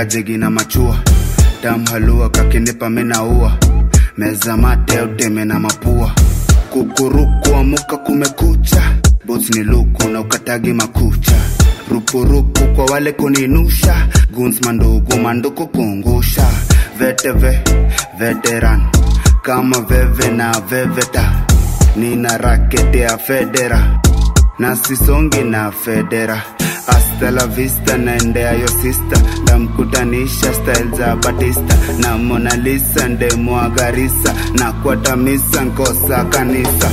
kajegi na machua dam halua kakinipa minaua meza mate uteme na mapua kukuruku amuka kumekucha bos ni luku na ukatagi makucha rupurupu kwa wale kuninusha guns mandugu manduku kungusha veteve veteran kama veve na veveta nina rakete ya federa na sisongi na federa hasta la vista naendea yo sista ndamkutanisha style za batista na Mona Lisa ndemwagarisa na kwatamisa nkosa kanisa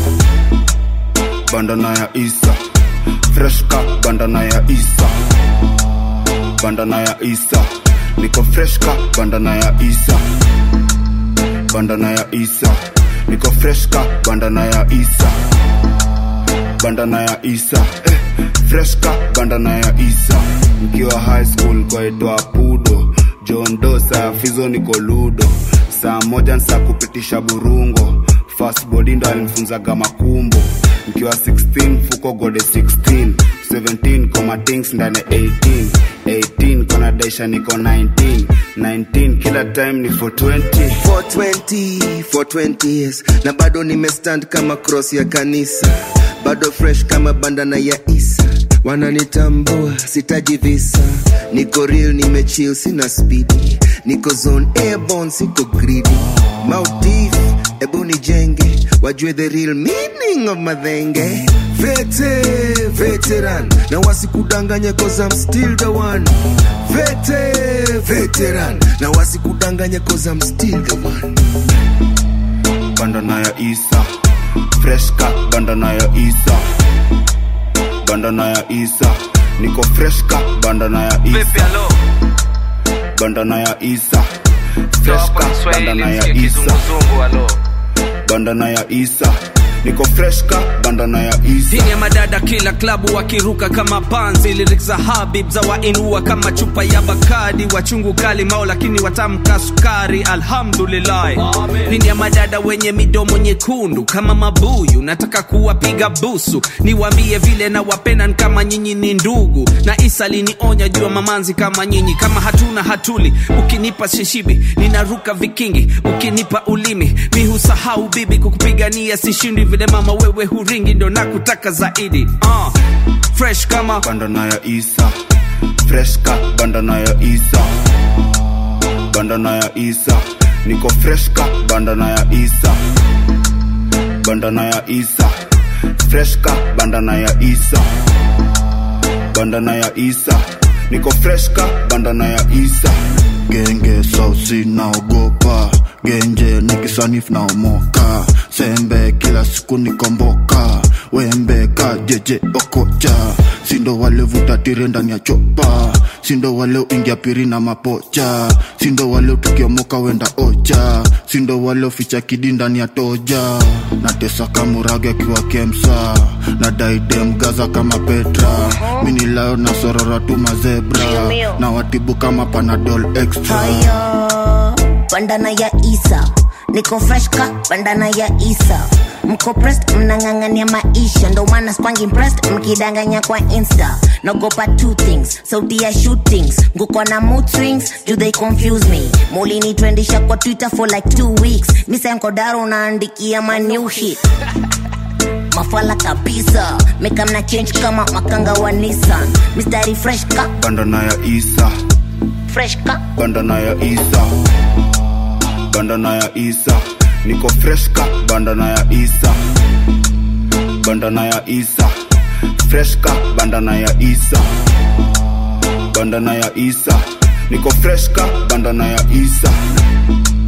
bandana ya isa freshka bandana ya isa bandana ya isa niko freshka bandana ya isa bandana ya isa niko freshka bandana ya isa bandana ya isa eh, freshka bandana ya isa mkiwa high school kwaitwa pudo john dosa fizo niko ludo saa moja nsa kupitisha burungo fast body ndo alimfunzaga makumbo mkiwa 16 fuko gode 16 17 koma things ndani 18 18 kona daisha niko 19 19 kila time ni 420 420 420 years na bado nimestand kama cross ya kanisa bado fresh kama bandana ya isa wananitambua sitaji visa niko real nimechill sina spidi niko zone airborne siko greedy Maldives ebu nijenge wajue the real meaning of madhenge vete veteran na wasikudanganye cause I'm still the one vete veteran na wasikudanganye cause I'm still the one bandana ya isa freshka bandana ya isa bandana ya isa niko freshka bandana ya isa bandana ya isa freshka bandana ya isa bandana ya isa niko freshka bandana ya isa dini ya madada kila klabu wakiruka kama panzi lyrics za habib za wainua kama chupa ya bakadi wachungu kali mao lakini watamka sukari alhamdulillah dini ya madada wenye midomo nyekundu kama mabuyu nataka kuwapiga busu niwambie vile na wapenan kama nyinyi ni ndugu na isa linionya jua mamanzi kama nyinyi kama hatuna hatuli ukinipa shishibi ninaruka vikingi ukinipa ulimi mi husahau bibi kukupigania sishindi vile mama wewe huringi ndo nakutaka zaidi uh, fresh kama bandana ya isa freshka bandana ya isa bandana ya isa niko freshka bandana ya isa bandana ya isa freshka bandana ya isa bandana ya isa niko freshka bandana ya isa genge sausi naogopa genje nikisanifu naomoka sembe kila siku nikomboka wembe ka jeje okocha sindo wale vuta tire ndani ya chopa sindo wale uingia piri na mapocha sindo wale tukiomoka wenda ocha sindo wale uficha kidi ndani ya toja natesa kamurage akiwa kemsa na daidem gaza kama petra minilayo na sorora tu mazebra na watibu kama panadol extra haya bandana ya isa niko fresh ka bandana ya isa mko pressed mnang'ang'ania maisha ndo maana spangi impressed mkidanganya kwa insta nagopa two things sauti ya shootings nguko na mood swings do they confuse me mulinitwendisha kwa twitter for like two weeks misankodaro unaandikia ma new hit mafala kabisa mekamna change kama makanga wa nissan mistari fresh ka bandana ya isa fresh ka bandana ya isa bandana ya isa niko freshka bandana ya isa bandana ya isa freshka bandana ya isa bandana ya isa niko freshka bandana ya isa